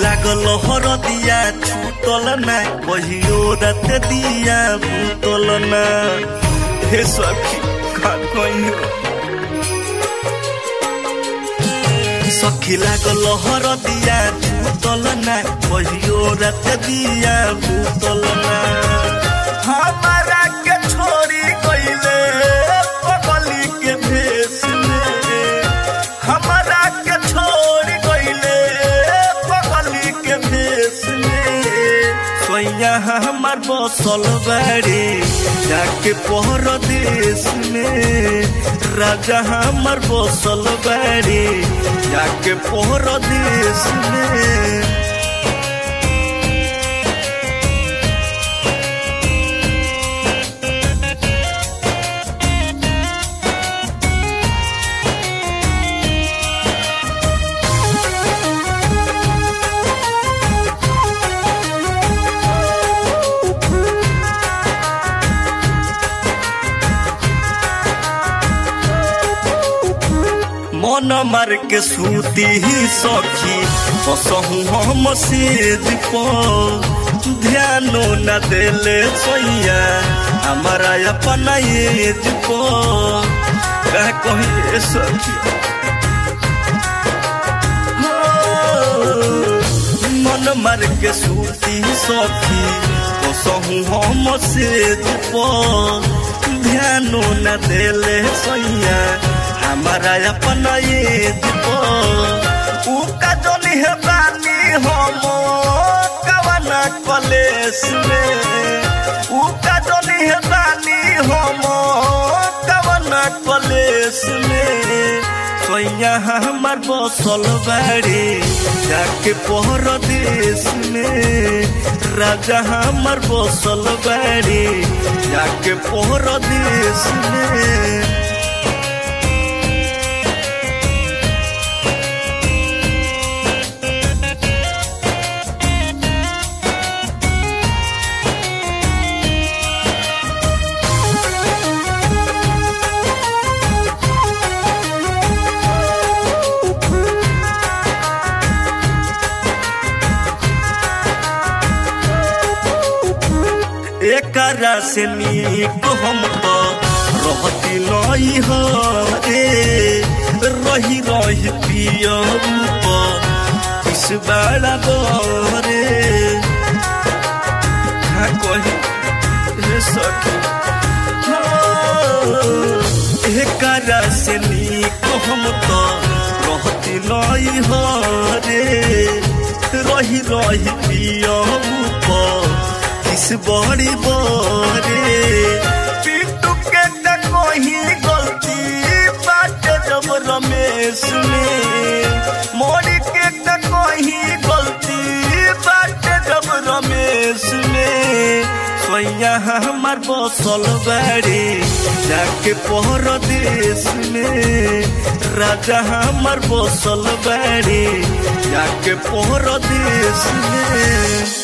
लागल हरदिया छूटल ना कहियो रात दिया भूतल ना हे सखी का कहियो सखी लागल हरदिया छूटल ना कहियो रात दिया भूतल ना हमारा के छोड़ी गईले पगली के भेष में हमारा के छोड़ी गईले पगली के भेष में सोया हमार बसल बाड़ी जाके पहर देश में राजा हमार बसल बाड़ी जाके पहर देश में मन मार के सूती ही सखी बसहु हम सेज पर ध्यानो न देले सोइया हमारा अपना एज पर का कहिए सखी हो, मन मार के सूती सखी बसहु हम सेज पर ध्यानो न देले सोइया हमारा अपना ये उ का जोनी है बानी हम कवना कलेस में उ का जोनी है बानी हम कवना कलेस में सोया हमार बसल बाड़ी जाके पहर देश में राजा हमार बसल बाड़ी जाके पहर देश में एकरा से नीक हम तो रहती नहीं हो रे रही रही पिया किस बड़ा रे हाँ कही रे सखी एकरा से नीक हम तो रहती नहीं हो रे रही रही पिया किस बड़ी बड़े पिंटू के त कोही गलती बात जब रमेश में मोरी के त कोही गलती बात जब रमेश में सोया हमार बसल बाड़ी जाके पहर देश में राजा हमार बसल बाड़ी जाके पहर देश में